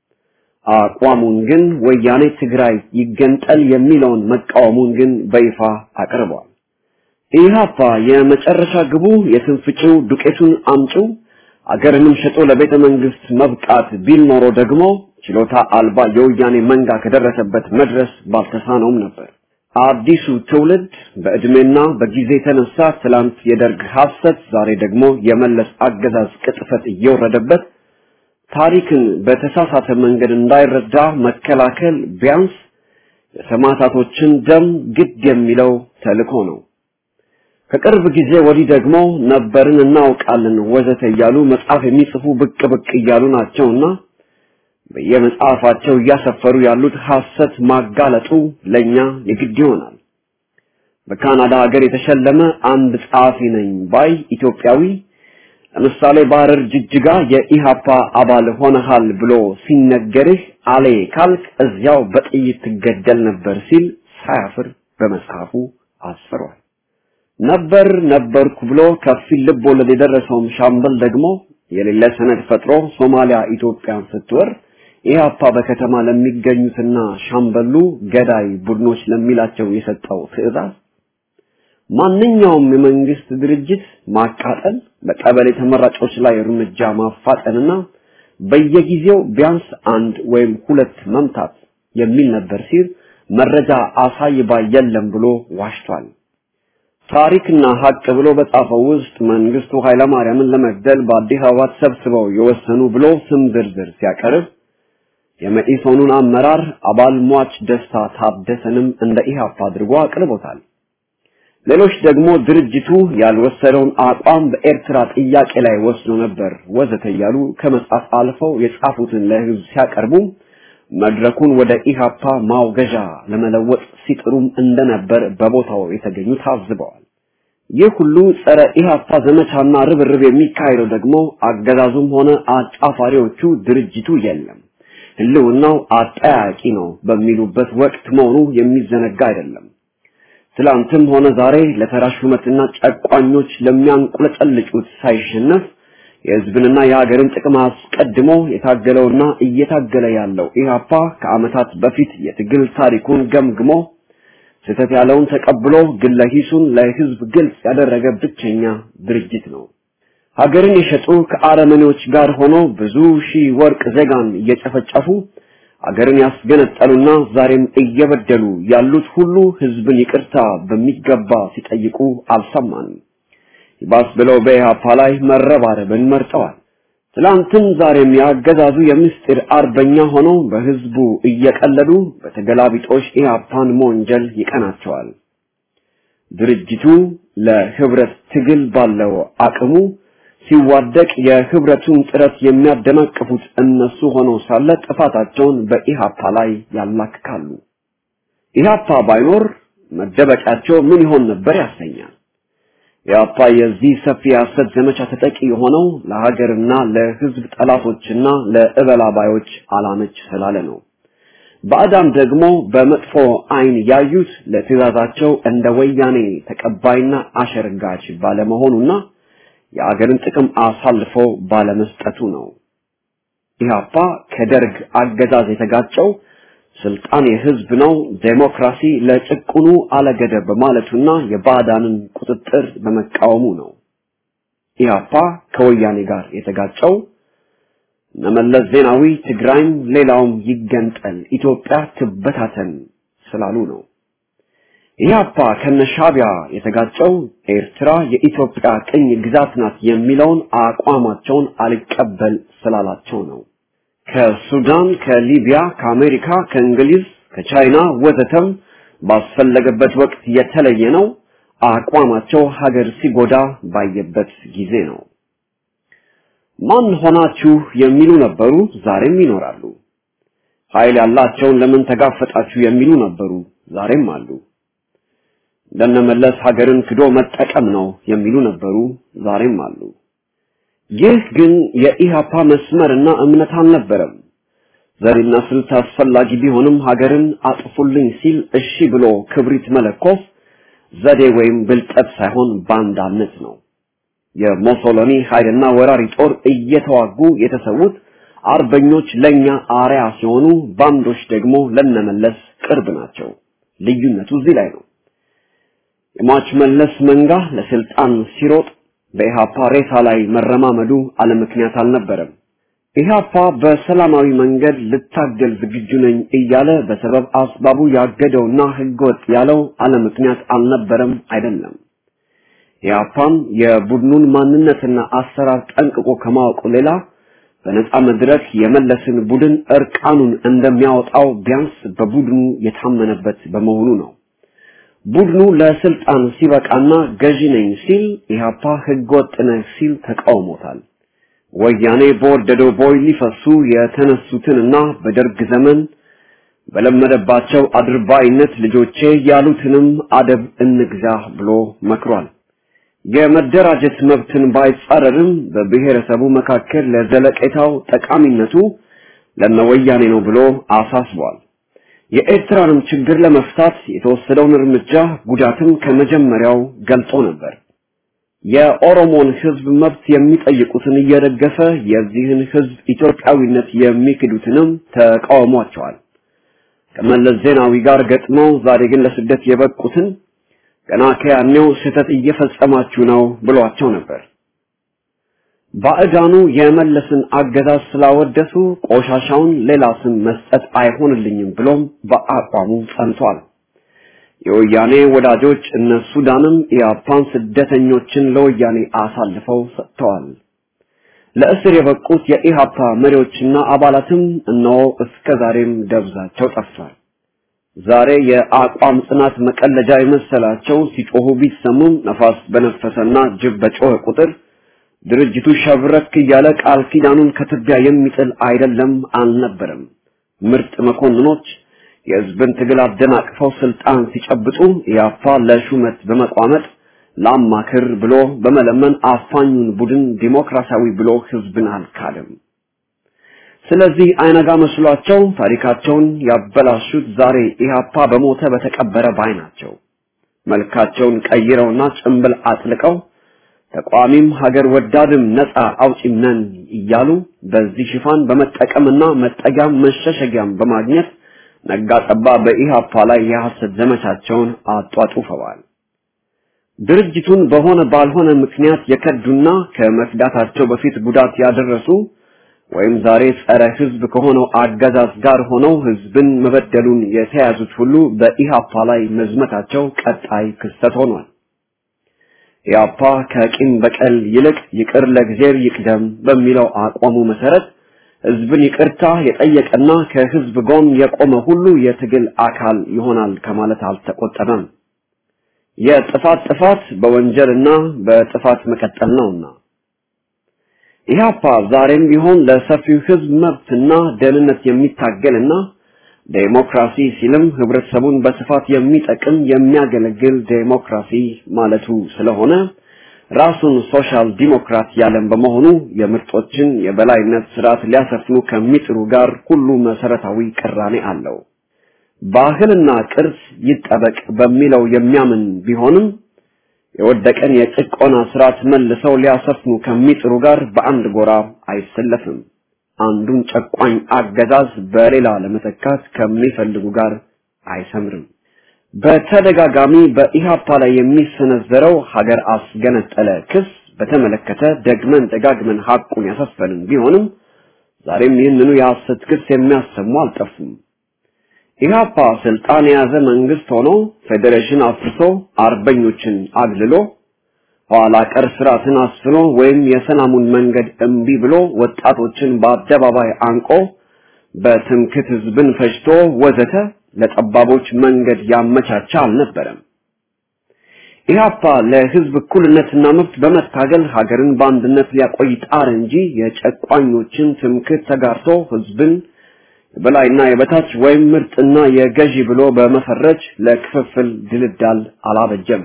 አቋሙን ግን ወያኔ ትግራይ ይገንጠል የሚለውን መቃወሙን ግን በይፋ አቅርቧል። ኢህአፓ የመጨረሻ ግቡ የትንፍጭው ዱቄቱን አምጪው አገርንም ሸጦ ለቤተ መንግስት መብቃት ቢል ኖሮ ደግሞ ችሎታ አልባ የወያኔ መንጋ ከደረሰበት መድረስ ባልተሳነውም ነበር። አዲሱ ትውልድ በእድሜና በጊዜ የተነሳ ትላንት የደርግ ሐሰት፣ ዛሬ ደግሞ የመለስ አገዛዝ ቅጥፈት እየወረደበት ታሪክን በተሳሳተ መንገድ እንዳይረዳ መከላከል ቢያንስ የሰማዕታቶችን ደም ግድ የሚለው ተልእኮ ነው። ከቅርብ ጊዜ ወዲህ ደግሞ ነበርን እናውቃለን ወዘተ እያሉ መጽሐፍ የሚጽፉ ብቅ ብቅ እያሉ ናቸውና በየመጽሐፋቸው እያሰፈሩ ያሉት ሐሰት ማጋለጡ ለኛ የግድ ይሆናል። በካናዳ ሀገር የተሸለመ አንድ ጸሐፊ ነኝ ባይ ኢትዮጵያዊ ለምሳሌ በሐረር ጅጅጋ የኢሃፓ አባል ሆነሃል ብሎ ሲነገርህ አሌ ካልክ እዚያው በጥይት ትገደል ነበር ሲል ሳያፍር በመጽሐፉ አስፍሯል። ነበር ነበርኩ ብሎ ከፊል ልብ ወለድ የደረሰውም ሻምበል ደግሞ የሌለ ሰነድ ፈጥሮ ሶማሊያ ኢትዮጵያን ስትወር ኢህአፓ በከተማ ለሚገኙትና ሻምበሉ ገዳይ ቡድኖች ለሚላቸው የሰጠው ትዕዛዝ ማንኛውም የመንግስት ድርጅት ማቃጠል፣ በቀበሌ ተመራጮች ላይ እርምጃ ማፋጠንና በየጊዜው ቢያንስ አንድ ወይም ሁለት መምታት የሚል ነበር ሲል መረጃ አሳይ ባይ የለም ብሎ ዋሽቷል። ታሪክና ሀቅ ብሎ በጻፈው ውስጥ መንግስቱ ኃይለማርያምን ለመግደል በአዲስ አበባ ተሰብስበው የወሰኑ ብሎ ስም ዝርዝር ሲያቀርብ የመኢሶኑን አመራር አባል ሟች ደስታ ታደሰንም እንደ ኢህአፓ አድርጎ አቅርቦታል። ሌሎች ደግሞ ድርጅቱ ያልወሰደውን አቋም በኤርትራ ጥያቄ ላይ ወስዶ ነበር ወዘተ እያሉ ከመጻፍ አልፈው የጻፉትን ለህዝብ ሲያቀርቡ መድረኩን ወደ ኢህአፓ ማውገዣ ለመለወጥ ሲጥሩም እንደነበር በቦታው የተገኙ ታዝበዋል። ይህ ሁሉ ጸረ ኢህአፓ ዘመቻና ርብርብ የሚካሄደው ደግሞ አገዛዙም ሆነ አጫፋሪዎቹ ድርጅቱ የለም ህልውናው አጠያቂ ነው በሚሉበት ወቅት መሆኑ የሚዘነጋ አይደለም። ትላንትም ሆነ ዛሬ ለተራ ሹመትና ጨቋኞች ለሚያንቁለጨልጩት ሳይሸነፍ የህዝብንና የሀገርን ጥቅም አስቀድሞ የታገለውና እየታገለ ያለው ኢህአፓ ከዓመታት በፊት የትግል ታሪኩን ገምግሞ ስህተት ያለውን ተቀብሎ ግለ ሂሱን ለህዝብ ግልጽ ያደረገ ብቸኛ ድርጅት ነው። ሀገርን የሸጡ ከአረመኔዎች ጋር ሆኖ ብዙ ሺህ ወርቅ ዜጋን እየጨፈጨፉ አገርን ያስገነጠሉና ዛሬም እየበደሉ ያሉት ሁሉ ህዝብን ይቅርታ በሚገባ ሲጠይቁ አልሰማንም። ይባስ ብለው በኢህአፓ ላይ መረባረብን መርጠዋል። ትላንትም ዛሬም ያገዛዙ የምስጢር አርበኛ ሆነው በህዝቡ እየቀለዱ በተገላቢጦሽ ኢህአፓን መወንጀል ይቀናቸዋል። ድርጅቱ ለህብረት ትግል ባለው አቅሙ ሲዋደቅ የህብረቱን ጥረት የሚያደናቅፉት እነሱ ሆነው ሳለ ጥፋታቸውን በኢሃፓ ላይ ያላክካሉ። ኢሃፓ ባይኖር መደበቂያቸው ምን ይሆን ነበር ያሰኛል። ኢሃፓ የዚህ ሰፊ የሐሰት ዘመቻ ተጠቂ የሆነው ለሀገርና ለህዝብ ጠላቶችና ለእበላባዮች አላመች ስላለ ነው። ባዕዳን ደግሞ በመጥፎ አይን ያዩት ለትእዛዛቸው እንደ ወያኔ ተቀባይና አሸርጋች ባለመሆኑና የአገርን ጥቅም አሳልፎ ባለመስጠቱ ነው። ኢህአፓ ከደርግ አገዛዝ የተጋጨው ስልጣን የህዝብ ነው፣ ዴሞክራሲ ለጭቁኑ አለገደብ በማለቱና የባዕዳንን ቁጥጥር በመቃወሙ ነው። ኢህአፓ ከወያኔ ጋር የተጋጨው እነመለስ ዜናዊ ትግራይም ሌላውም ይገንጠል፣ ኢትዮጵያ ትበታተን ስላሉ ነው። ኢህአፓ ከነሻቢያ የተጋጨው ኤርትራ የኢትዮጵያ ቅኝ ግዛት ናት የሚለውን አቋማቸውን አልቀበል ስላላቸው ነው። ከሱዳን፣ ከሊቢያ፣ ከአሜሪካ፣ ከእንግሊዝ፣ ከቻይና ወዘተም ባስፈለገበት ወቅት የተለየ ነው። አቋማቸው ሀገር ሲጎዳ ባየበት ጊዜ ነው። ማን ሆናችሁ የሚሉ ነበሩ፣ ዛሬም ይኖራሉ። ኃይል ያላቸውን ለምን ተጋፈጣችሁ የሚሉ ነበሩ፣ ዛሬም አሉ። ለነመለስ ሀገርን ክዶ መጠቀም ነው የሚሉ ነበሩ፣ ዛሬም አሉ። ይህ ግን የኢሃፓ መስመርና እምነት አልነበረም። ዘዴና ስልት አስፈላጊ ቢሆንም ሀገርን አጥፉልኝ ሲል እሺ ብሎ ክብሪት መለኮስ ዘዴ ወይም ብልጠት ሳይሆን ባንዳነት ነው። የሞሶሎኒ ኃይልና ወራሪ ጦር እየተዋጉ የተሰዉት አርበኞች ለኛ አርያ ሲሆኑ ባንዶች ደግሞ ለነመለስ ቅርብ ናቸው። ልዩነቱ እዚህ ላይ ነው። የሟች መለስ መንጋ ለስልጣን ሲሮጥ በኢሃፓ ሬሳ ላይ መረማመዱ አለምክንያት አልነበረም። ኢሃፓ በሰላማዊ መንገድ ልታገል ዝግጁ ነኝ እያለ በሰበብ አስባቡ ያገደውና ህገወጥ ያለው አለምክንያት አልነበረም አይደለም። ኢሃፓም የቡድኑን ማንነትና አሰራር ጠንቅቆ ከማወቁ ሌላ በነፃ መድረክ የመለስን ቡድን እርቃኑን እንደሚያወጣው ቢያንስ በቡድኑ የታመነበት በመሆኑ ነው። ቡድኑ ለስልጣን ሲበቃና ገዢ ነኝ ሲል ኢሃፓ ህገወጥ ነህ ሲል ተቃውሞታል። ወያኔ በወደደው ቦይ ሊፈሱ የተነሱትንና በደርግ ዘመን በለመደባቸው አድርባይነት ልጆቼ ያሉትንም አደብ እንግዛ ብሎ መክሯል። የመደራጀት መብትን ባይጻረርም በብሔረሰቡ መካከል ለዘለቄታው ጠቃሚነቱ ለነወያኔ ነው ብሎ አሳስቧል። የኤርትራንም ችግር ለመፍታት የተወሰደውን እርምጃ ጉዳትም ከመጀመሪያው ገልጾ ነበር። የኦሮሞን ህዝብ መብት የሚጠይቁትን እየደገፈ የዚህን ህዝብ ኢትዮጵያዊነት የሚክዱትንም ተቃውሟቸዋል። ከመለስ ዜናዊ ጋር ገጥመው ዛሬ ግን ለስደት የበቁትን ገና ከያኔው ስህተት እየፈጸማችሁ ነው ብሏቸው ነበር። ባዕዳኑ የመለስን አገዛዝ ስላወደሱ ቆሻሻውን ሌላ ስም መስጠት አይሆንልኝም ብሎም በአቋሙ ጸንቷል። የወያኔ ወዳጆች እነ ሱዳንም ኢያፓን ስደተኞችን ለወያኔ አሳልፈው ሰጥተዋል። ለእስር የበቁት የኢሃፓ መሪዎችና አባላትም እነሆ እስከ ዛሬም ደብዛቸው ጠፍቷል። ዛሬ የአቋም ጽናት መቀለጃ የመሰላቸው ሲጮሁ ቢሰሙም ነፋስ በነፈሰና ጅብ በጮኸ ቁጥር ድርጅቱ ሸብረክ እያለ ቃል ኪዳኑን ከትቢያ የሚጥል አይደለም አልነበረም። ምርጥ መኮንኖች የህዝብን ትግል አደናቅፈው ስልጣን ሲጨብጡ ያፋ ለሹመት በመቋመጥ ላማክር ብሎ በመለመን አፋኙን ቡድን ዲሞክራሲያዊ ብሎ ህዝብን አልካደም። ስለዚህ አይነጋ መስሏቸው ታሪካቸውን ያበላሹት ዛሬ ኢህአፓ በሞተ በተቀበረ ባይ ናቸው። መልካቸውን ቀይረውና ጭንብል አጥልቀው ተቋሚም ሀገር ወዳድም ነፃ አውጪም ነን እያሉ በዚህ ሽፋን በመጠቀምና መጠጊያም መሸሸጊያም በማግኘት ነጋጠባ በኢሃፓ ላይ የሐሰት ዘመቻቸውን አጧጡፈዋል። ድርጅቱን በሆነ ባልሆነ ምክንያት የከዱና ከመክዳታቸው በፊት ጉዳት ያደረሱ ወይም ዛሬ ጸረ ህዝብ ከሆነው አገዛዝ ጋር ሆነው ህዝብን መበደሉን የተያዙት ሁሉ በኢሃፓ ላይ መዝመታቸው ቀጣይ ክስተት ሆኗል። ኢያፓ ከቂም በቀል ይልቅ ይቅር ለእግዚአብሔር ይቅደም በሚለው አቋሙ መሰረት ህዝብን ይቅርታ የጠየቀና ከህዝብ ጎን የቆመ ሁሉ የትግል አካል ይሆናል ከማለት አልተቆጠበም። የጥፋት ጥፋት በወንጀልና በጥፋት መቀጠል ነውና ኢህአፓ ዛሬም ቢሆን ለሰፊው ህዝብ መብትና ደህንነት የሚታገልና ዴሞክራሲ ሲልም ህብረተሰቡን በስፋት የሚጠቅም የሚያገለግል ዴሞክራሲ ማለቱ ስለሆነ ራሱን ሶሻል ዲሞክራት ያለም በመሆኑ የምርጦችን የበላይነት ስርዓት ሊያሰፍኑ ከሚጥሩ ጋር ሁሉ መሰረታዊ ቅራኔ አለው። ባህልና ቅርስ ይጠበቅ በሚለው የሚያምን ቢሆንም የወደቀን የጭቆና ስርዓት መልሰው ሊያሰፍኑ ከሚጥሩ ጋር በአንድ ጎራ አይሰለፍም። አንዱን ጨቋኝ አገዛዝ በሌላ ለመተካት ከሚፈልጉ ጋር አይሰምርም። በተደጋጋሚ በኢሃፓ ላይ የሚሰነዘረው ሀገር አስገነጠለ ክስ በተመለከተ ደግመን ደጋግመን ሐቁን ያሰፈንን ቢሆንም ዛሬም ይህንኑ የሐሰት ክስ የሚያሰሙ አልጠፉም። ኢሃፓ ስልጣን የያዘ መንግስት ሆኖ ፌዴሬሽን አፍርሶ አርበኞችን አግልሎ ኋላ ቀር ስርዓትን አስፍኖ ወይም የሰላሙን መንገድ እምቢ ብሎ ወጣቶችን በአደባባይ አንቆ በትምክት ህዝብን ፈጅቶ ወዘተ ለጠባቦች መንገድ ያመቻቸ አልነበረም። ኢህአፓ ለህዝብ እኩልነትና መብት በመታገል ሀገርን በአንድነት ሊያቆይ ጣር እንጂ የጨቋኞችን ትምክት ተጋርቶ ህዝብን የበላይና የበታች ወይም ምርጥና የገዢ ብሎ በመፈረጅ ለክፍፍል ድልዳል አላበጀም።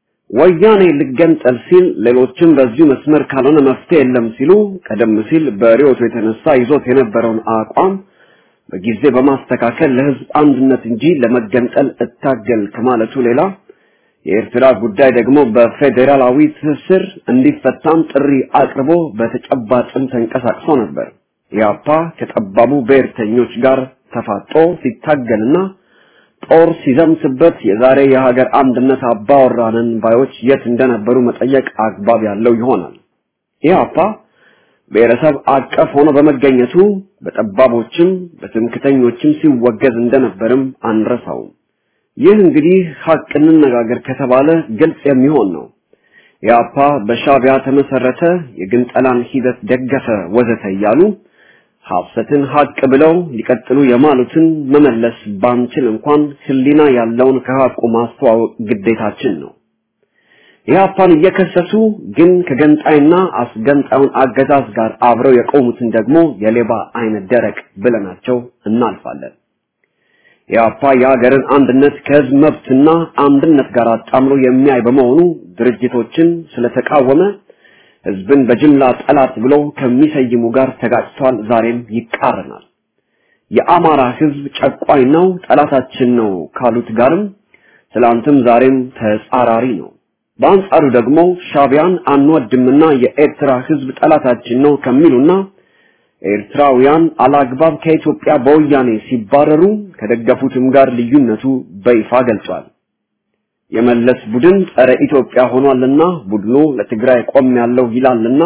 ወያኔ ልገንጠል ሲል ሌሎችም በዚሁ መስመር ካልሆነ መፍትሄ የለም ሲሉ ቀደም ሲል በሪዮቱ የተነሳ ይዞት የነበረውን አቋም በጊዜ በማስተካከል ለህዝብ አንድነት እንጂ ለመገንጠል እታገል ከማለቱ ሌላ የኤርትራ ጉዳይ ደግሞ በፌዴራላዊ ትስስር እንዲፈታም ጥሪ አቅርቦ በተጨባጭም ተንቀሳቅሶ ነበር። ኢያፓ ከጠባቡ ብሔርተኞች ጋር ተፋጦ ሲታገልና ጦር ሲዘምትበት የዛሬ የሀገር አንድነት አባወራንን ባዮች የት እንደነበሩ መጠየቅ አግባብ ያለው ይሆናል። ኢህአፓ ብሔረሰብ አቀፍ ሆኖ በመገኘቱ በጠባቦችም በትምክተኞችም ሲወገዝ እንደነበርም አንረሳውም። ይህ እንግዲህ ሀቅ እንነጋገር ከተባለ ግልጽ የሚሆን ነው። ኢህአፓ በሻቢያ ተመሰረተ፣ የግንጠላን ሂደት ደገፈ፣ ወዘተ እያሉ ሐሰትን ሀቅ ብለው ሊቀጥሉ የማሉትን መመለስ ባንችል እንኳን ህሊና ያለውን ከሀቁ ማስተዋወቅ ግዴታችን ነው። ኢህአፓን እየከሰሱ ግን ከገንጣይና አስገንጣዩን አገዛዝ ጋር አብረው የቆሙትን ደግሞ የሌባ አይነት ደረቅ ብለናቸው እናልፋለን። ኢህአፓ የሀገርን አንድነት ከህዝብ መብትና አንድነት ጋር አጣምሮ የሚያይ በመሆኑ ድርጅቶችን ስለተቃወመ ህዝብን በጅምላ ጠላት ብሎ ከሚሰይሙ ጋር ተጋጭቷል። ዛሬም ይቃረናል። የአማራ ህዝብ ጨቋኝ ነው፣ ጠላታችን ነው ካሉት ጋርም ትላንትም ዛሬም ተጻራሪ ነው። በአንጻሩ ደግሞ ሻቢያን አንወድምና የኤርትራ ህዝብ ጠላታችን ነው ከሚሉና ኤርትራውያን አላግባብ ከኢትዮጵያ በወያኔ ሲባረሩ ከደገፉትም ጋር ልዩነቱ በይፋ ገልጿል። የመለስ ቡድን ጸረ ኢትዮጵያ ሆኗልና ቡድኑ ለትግራይ ቆም ያለው ይላልና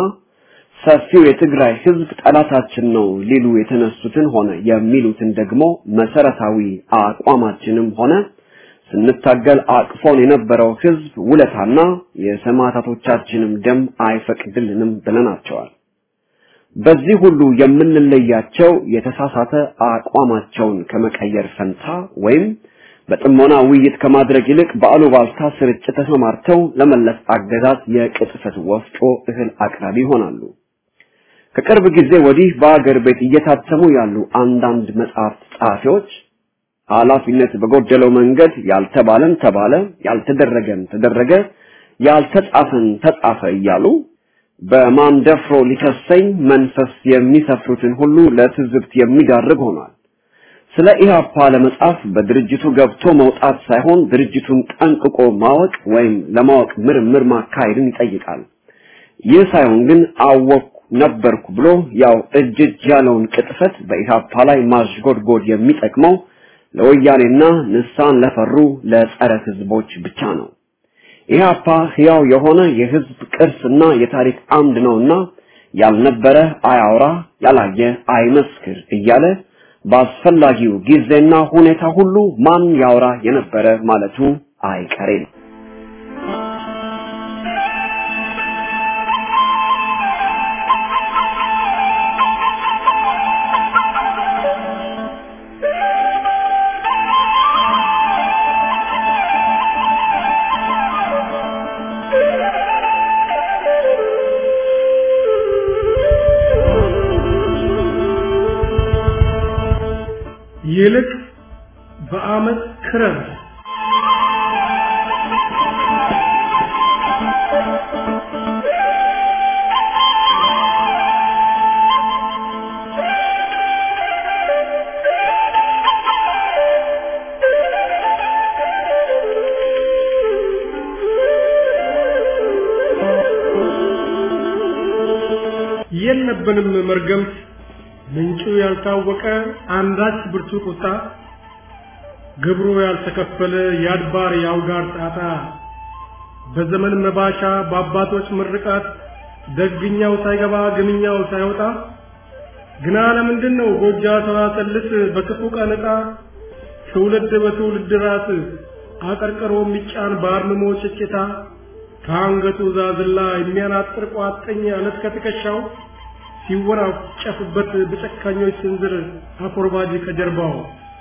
ሰፊው የትግራይ ህዝብ ጠላታችን ነው ሊሉ የተነሱትን ሆነ የሚሉትን ደግሞ መሰረታዊ አቋማችንም ሆነ ስንታገል አቅፎን የነበረው ህዝብ ውለታና የሰማዕታቶቻችንም ደም አይፈቅድልንም ብለናቸዋል። በዚህ ሁሉ የምንለያቸው የተሳሳተ አቋማቸውን ከመቀየር ፈንታ ወይም በጥሞና ውይይት ከማድረግ ይልቅ በአሉባልታ ስርጭት ተሰማርተው ለመለስ አገዛዝ የቅጥፈት ወፍጮ እህል አቅራቢ ይሆናሉ። ከቅርብ ጊዜ ወዲህ በአገር ቤት እየታተሙ ያሉ አንዳንድ መጽሐፍት ጸሐፊዎች ኃላፊነት በጎደለው መንገድ ያልተባለን ተባለ፣ ያልተደረገን ተደረገ፣ ያልተጻፈን ተጻፈ እያሉ በማን ደፍሮ ሊከሰኝ መንፈስ የሚሰፍሩትን ሁሉ ለትዝብት የሚዳርግ ሆኗል። ስለ ኢህአፓ ለመጻፍ በድርጅቱ ገብቶ መውጣት ሳይሆን ድርጅቱን ጠንቅቆ ማወቅ ወይም ለማወቅ ምርምር ማካሄድን ይጠይቃል። ይህ ሳይሆን ግን አወቅኩ ነበርኩ ብሎ ያው እጅ እጅ ያለውን ቅጥፈት በኢህአፓ ላይ ማሽጎድጎድ የሚጠቅመው ለወያኔና ንሳን ለፈሩ ለጸረ ህዝቦች ብቻ ነው። ኢህአፓ ህያው የሆነ የህዝብ ቅርስና የታሪክ አምድ ነውና ያልነበረ አያውራ፣ ያላየ አይመስክር እያለ በአስፈላጊው ጊዜና ሁኔታ ሁሉ ማን ያውራ የነበረ ማለቱ አይቀሬ ነው። ይልቅ በአመት ክረር የለብንም መርገምት ምንጩ ያልታወቀ አንዳች ብርቱ ቁጣ ግብሩ ያልተከፈለ የአድባር የአውጋር ጣጣ በዘመን መባቻ በአባቶች ምርቃት ደግኛው ሳይገባ ግምኛው ሳይወጣ ግና ለምንድን ነው ጎጃ ሰዋሰልስ በክፉ ቀን ዕጣ ትውልድ በትውልድ ራስ አቀርቅሮ የሚጫን በአርምሞ ጭጭታ ከአንገቱ ዛዝላ የሚያናጥር ቋጥኝ አለት ከትከሻው ሲወራጨፍበት በጨካኞች ስንዝር አኮርባጅ ከጀርባው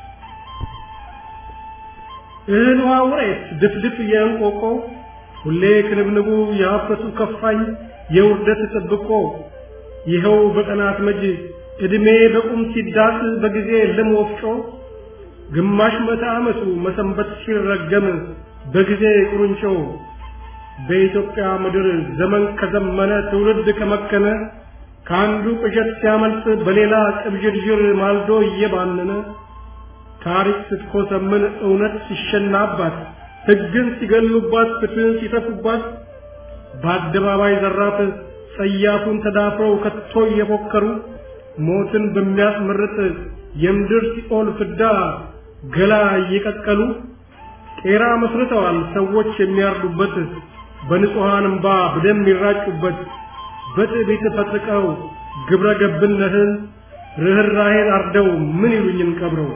እህል ውሃ ውሬት ድፍድፍ የእንቆቆ ሁሌ ክንብንቡ የሀፍረቱ ከፋኝ የውርደት ጥብቆ ይኸው በቀናት መጅ ዕድሜ በቁም ሲዳስ በጊዜ ልም ወፍጮ ግማሽ መቶ ዓመቱ መሰንበት ሲረገም በጊዜ ቁርንጮ በኢትዮጵያ ምድር ዘመን ከዘመነ ትውልድ ከመከነ ከአንዱ ቅዠት ሲያመልጥ በሌላ ቅብዥርዥር ማልዶ እየባነነ ታሪክ ስትኮሰምን እውነት ሲሸናባት ሕግን ሲገሉባት ፍትህን ሲተፉባት በአደባባይ ዘራፍ ጸያፉን ተዳፍረው ከቶ እየፎከሩ ሞትን በሚያስመርጥ የምድር ሲኦል ፍዳ ገላ እየቀቀሉ ቄራ መስርተዋል ሰዎች የሚያርዱበት በንጹሐን እምባ በደም የሚራጩበት በትዕቢት ፈጥቀው ግብረ ገብነትን ርኅራኄን አርደው ምን ይሉኝን ቀብረው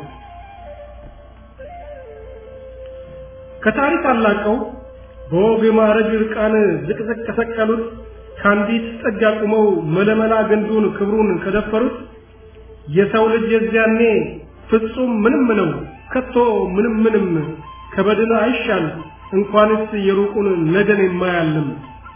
ከታሪክ አላቀው በወግ ማዕረግ ርቃን ዝቅዝቅ ከሰቀሉት ከአንዲት ጥግ አቁመው መለመላ ግንዱን ክብሩን ከደፈሩት የሰው ልጅ የዚያኔ ፍጹም ምንም ነው ከቶ ምንም ምንም ከበድን አይሻል እንኳንስ የሩቁን ነገን የማያልም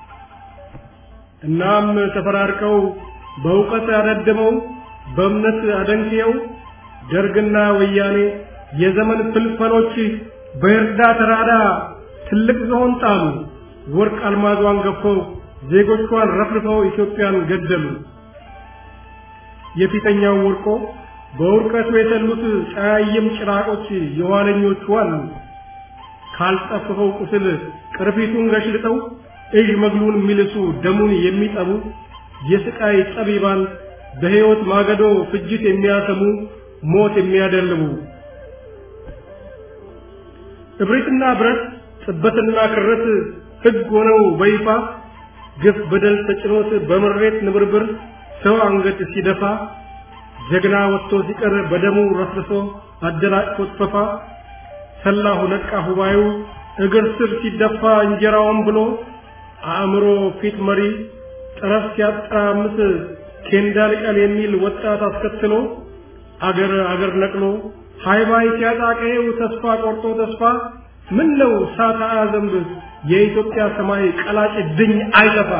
እናም ተፈራርቀው በእውቀት ያደደመው በእምነት አደንቅየው ደርግና ወያኔ የዘመን ፍልፈሎች በእርዳ ተራዳ ትልቅ ዝሆን ጣሉ ወርቅ አልማዟን ገፈው ዜጎቿን ረፍርፈው ኢትዮጵያን ገደሉ የፊተኛው ወርቆ በውርቀቱ የተሉት ጸያይም ጭራቆች የኋለኞቹ አሉ ካልጠፍፈው ቁስል ቅርፊቱን ገሽልጠው እዥ መግሉን የሚልሱ ደሙን የሚጠቡ የስቃይ ጠቢባን በሕይወት ማገዶ ፍጅት የሚያሰሙ ሞት የሚያደልቡ እብሪትና ብረት ጥበትና ክረት ሕግ ሆነው በይፋ ግፍ በደል ተጭኖት በምሬት ንብርብር ሰው አንገት ሲደፋ ጀግና ወጥቶ ሲቀር በደሙ ረፍርሶ አደናቅፎት ፈፋ ሰላሁ ነቃ ሁባዩ እግር ስር ሲደፋ እንጀራውን ብሎ አእምሮ ፊት መሪ ጠረፍ ሲያጠራምስ ኬንዳ ልቀል የሚል ወጣት አስከትሎ አገር አገር ነቅሎ ሃይባይ ሲያጣቀው ተስፋ ቆርጦ ተስፋ ምን ነው ሳታ ዘንብ የኢትዮጵያ ሰማይ ቀላጭ ድኝ አይጠፋ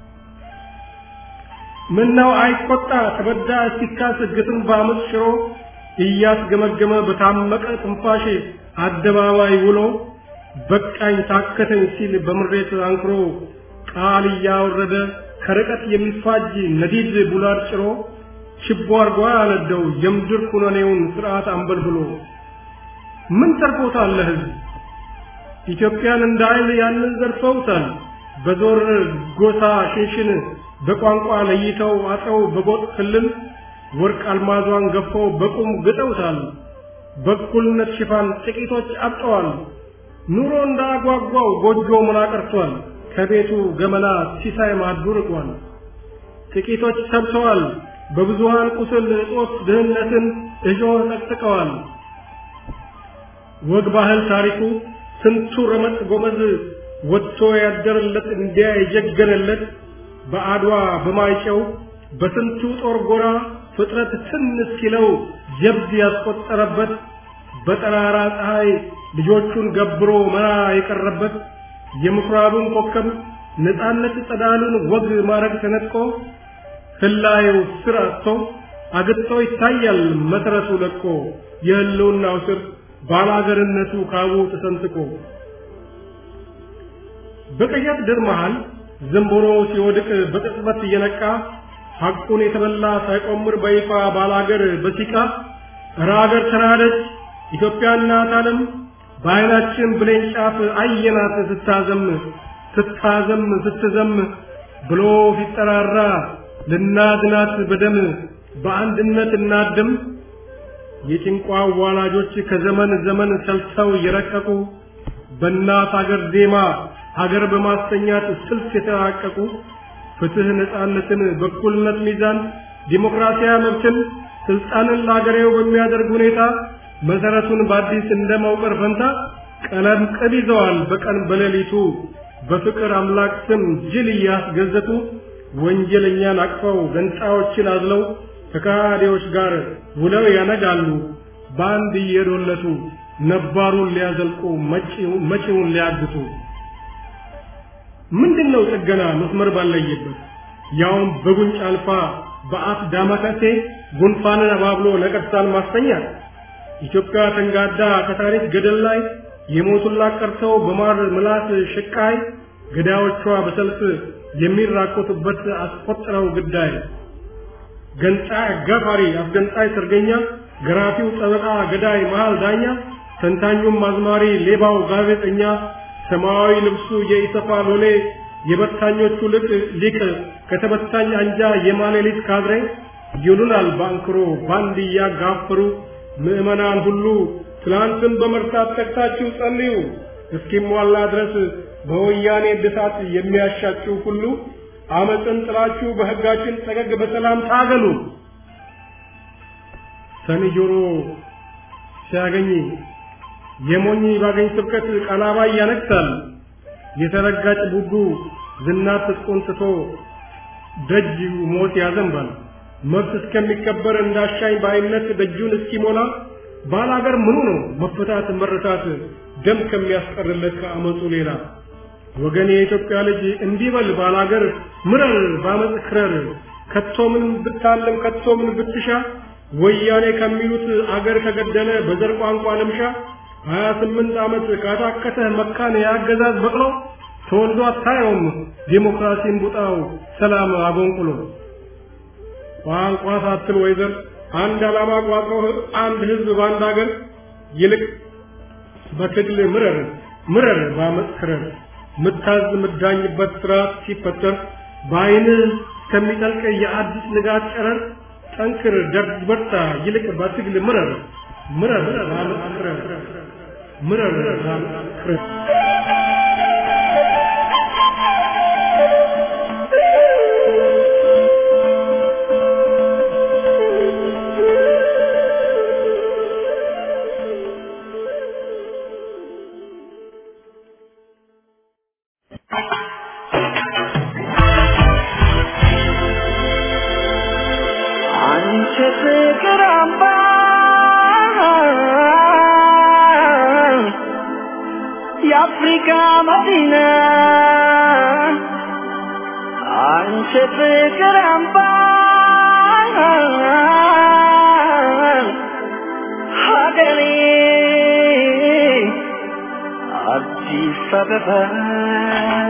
ምን ነው አይቆጣ ተበዳ ሲካስ ግትን በአመፅ ሽሮ እያስገመገመ በታመቀ ትንፋሽ አደባባይ ውሎ በቃኝ ታከተኝ ሲል በምሬት አንክሮ ቃል እያወረደ ከርቀት የሚፋጅ ነዲድ ቡላድ ጭሮ ችቦ አርጓ ያነደው የምድር ኩነኔውን ስርዓት አንበልብሎ ምን ተርፎታል ለህዝብ ኢትዮጵያን እንደ ኃይል ያንን ዘርፈውታል በዞር ጎሳ ሽንሽን በቋንቋ ለይተው አጥረው በጎጥ ክልል ወርቅ አልማዟን ገፈው በቁም ግጠውታል በእኩልነት ሽፋን ጥቂቶች አብጠዋል ኑሮ እንዳጓጓው ጎጆ ምና ቀርቷል ከቤቱ ገመና ሲሳይ ማዱ ርቋል ጥቂቶች ሰብተዋል በብዙሃን ቁስል እጦት ድህነትን እሾህ ጠቅጥቀዋል ወግ ባህል ታሪኩ ስንቱ ረመጥ ጎመዝ ወጥቶ ያደረለት እንዲያ የጀገነለት በአድዋ በማይጨው በስንቱ ጦር ጎራ ፍጥረት ትን እስኪለው ጀብድ ያስቆጠረበት በጠራራ ፀሐይ ልጆቹን ገብሮ መራ የቀረበት የምኩራቡን ኮከብ ነፃነት ጸዳሉን ወግ ማረግ ተነጥቆ ህላየው ስር አጥቶ አግጥቶ ይታያል መሰረቱ ለቆ የህልውናው ስር ባላገርነቱ ካቡ ተሰንጥቆ በቀያት ድር መሃል ዘንቦሮ ሲወድቅ በቅጽበት እየነቃ ሐቁን የተበላ ሳይቆምር በይፋ ባላገር በሲቃ እረ አገር ተናደች ኢትዮጵያ እናት ዓለም በዓይናችን ብሌን ጫፍ አየናት ስታዘም ስታዘም ስትዘም ብሎ ሲጠራራ ልናድናት በደም በአንድነት እናድም የጭንቋ ዋላጆች ከዘመን ዘመን ሰልተው የረቀቁ በእናት አገር ዜማ ሀገር በማስተኛት ስልት የተራቀቁ ፍትህ፣ ነፃነትን፣ በኩልነት ሚዛን፣ ዲሞክራሲያዊ መብትን፣ ስልጣንን ለአገሬው በሚያደርግ ሁኔታ መሰረቱን በአዲስ እንደማውቀር ፈንታ ቀለም ቅብ ይዘዋል በቀን በሌሊቱ በፍቅር አምላክ ስም ጅል እያስገዘቱ ወንጀለኛን አቅፈው ገንጣዮችን አዝለው ከካዲዎች ጋር ውለው ያነጋሉ በአንድ እየዶለቱ ነባሩን ሊያዘልቁ መጪውን ሊያግቱ ምንድነው ጥገና መስመር ባለየበት ያውም በጉንጭ አልፋ በአፍ ዳማከሴ ጉንፋንን አባብሎ ነቀርሳን ማስተኛት ኢትዮጵያ ተንጋዳ ከታሪክ ገደል ላይ የሞቱላት ቀርተው በማር ምላስ ሽቃይ ገዳዮቿ በሰልፍ የሚራኮቱበት አስቆጥረው ግዳይ ገንጣይ አጋፋሪ አስገንጣይ ሰርገኛ ገራፊው ጠበቃ ገዳይ መሃል ዳኛ ተንታኙም አዝማሪ ሌባው ጋዜጠኛ ሰማያዊ ልብሱ የኢሰፋ ሎሌ የበታኞቹ ልቅ ሊቅ ከተበታኝ አንጃ የማሌሊት ካድሬ ይሉናል ባንክሮ ባንድ እያጋፈሩ ምዕመናን ሁሉ ትላንትን በመርሳት ተግታችሁ ጸልዩ እስኪሟላ ድረስ በወያኔ እድሳት የሚያሻችሁ ሁሉ አመፅን ጥላችሁ በሕጋችን ጠገግ በሰላም ታገሉ። ሰኒ ጆሮ ሲያገኝ የሞኝ ባገኝ ስብከት ቀላባይ ያነግሳል። የተረጋጭ ቡቡ ዝናት ትጥቁን ትቶ ደጅ ሞት ያዘንባል። መብት እስከሚከበር እንዳሻኝ በአይነት ደጁን እስኪሞላ ባላገር ምኑ ነው መፈታት መረታት ደም ከሚያስቀርለት ከአመፁ ሌላ ወገን የኢትዮጵያ ልጅ እንዲበል ባላገር ምረር ባመፅ ክረር ከቶ ምን ብታለም ከቶ ምን ብትሻ ወያኔ ከሚሉት አገር ከገደለ በዘር ቋንቋ ልምሻ ሀያ ስምንት ዓመት ካታከተህ መካን የአገዛዝ በቅሎ ተወልዶ አታየውም ዴሞክራሲን ቡጣው ሰላም አጎንቁሎ ቋንቋ ሳትል ወይዘር አንድ ዓላማ ቋጥሮ አንድ ህዝብ በአንድ አገር ይልቅ በትግል ምረር ምረር ባመፅ ክረር ምታዝ ምዳኝበት ስርዓት ሲፈጠር በአይንህ ከሚጠልቅ የአዲስ ንጋት ጨረር ጠንክር ደርግ በርታ ይልቅ በትግል ምረር ምረር ባመፅ ክረር ምረር ባመፅ ክረር አንቺ ፍቅር አምባ የአፍሪካ መዲና አንቺ ፍቅር አምባ ሀገሬ አዲስ አበባ